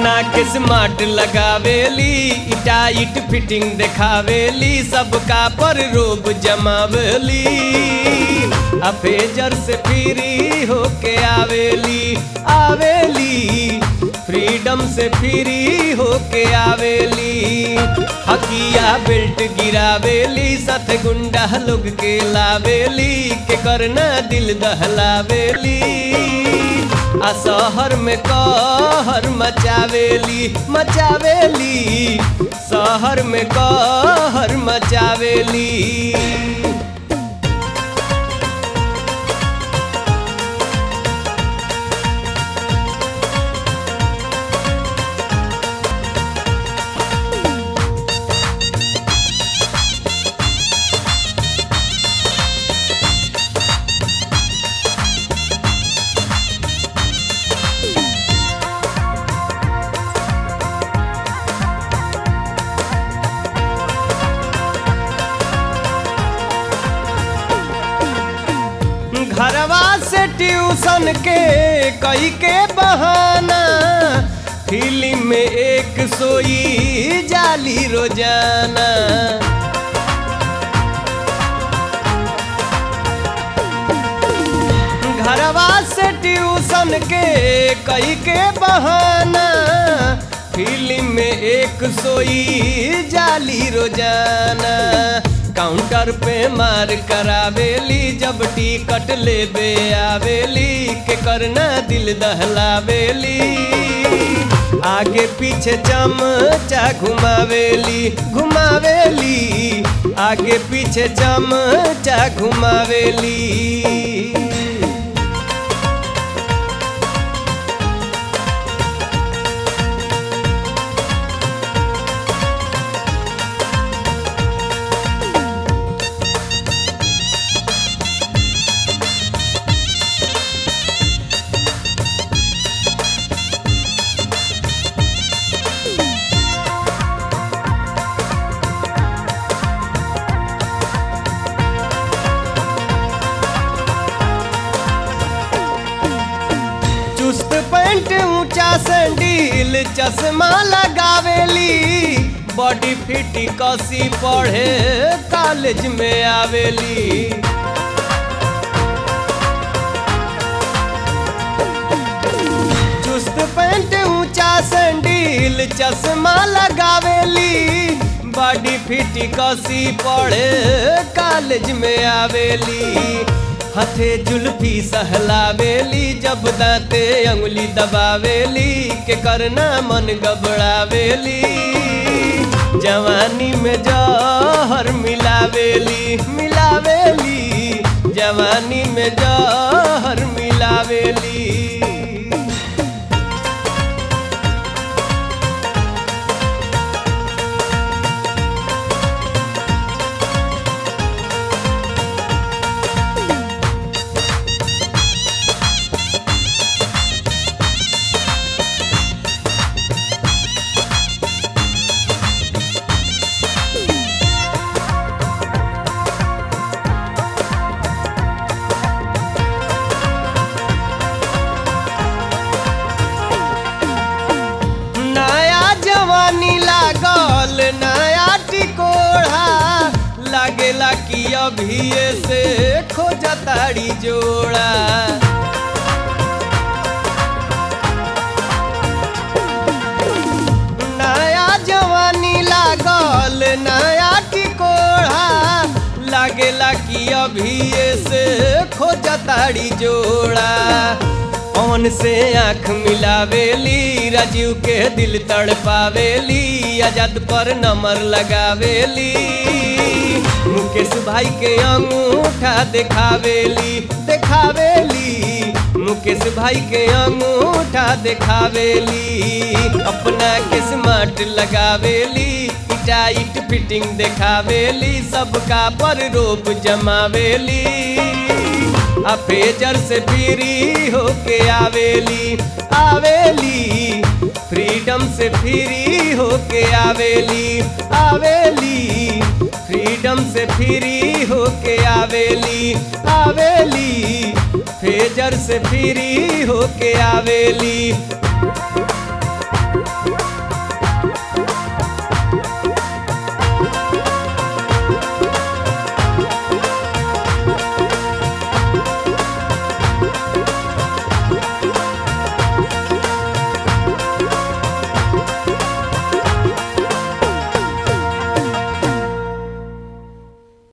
अपना के स्मार्ट लगावेली टाइट फिटिंग देखावेली सबका पर रोब जमावेली अफेजर से फ्री होके आवेली आवेली फ्रीडम से फ्री होके आवेली हकिया बेल्ट गिरावेली साथ गुंडा लोग के लावेली के करना दिल दहलावेली आ शहर में कहर मचावेली मचावेली शहर में कहर मचावेली घरवा से ट्यूशन के कई के बहाना फिल्म में एक सोई जाली रोजाना घरवा से ट्यूशन के कई के बहाना फिल्म में एक सोई जाली रोजाना काउंटर पे मार करावेली जब टिकट लेबे आवेली के करना दिल दहलावेली आगे पीछे चमचा घुमावेली घुमावेली आगे पीछे चमचा घुमावेली चुस्त पैंट ऊंचा सैंडील चश्मा लगावेली बॉडी फिट कसी पढ़े कॉलेज में आवेली चुस्त पैंट ऊंचा सैंडील चश्मा लगावेली बॉडी फिट कसी पढ़े कॉलेज में आवेली हथे जुल्फी सहलावेली जब दांते अंगुली दबावेली के करना मन गबड़ावेली जवानी में जहर मिलावेली मिलावेली जवानी में जहर मिलावेली नया जवानी लागल नया टिकोढ़ा लागेला कि अभी से खोजताड़ी जोड़ा नया जवानी लागल नया टिकोढ़ा लागेला कि अभी से खोजताड़ी जोड़ा पवन से आंख मिलावेली राजीव के दिल तड़पावेली आजाद पर नंबर लगावेली मुकेश भाई के अंगूठा देखावेली देखावेली मुकेश भाई के अंगूठा देखावेली अपना के स्मार्ट लगावेली टाइट फिटिंग देखावेली सबका पर रोप जमावेली आ फेजर से फ्री होके आवेली आवेली फ्रीडम से फ्री होके आवेली आवेली फ्रीडम से फ्री होके आवेली आवेली फेजर से फ्री होके आवेली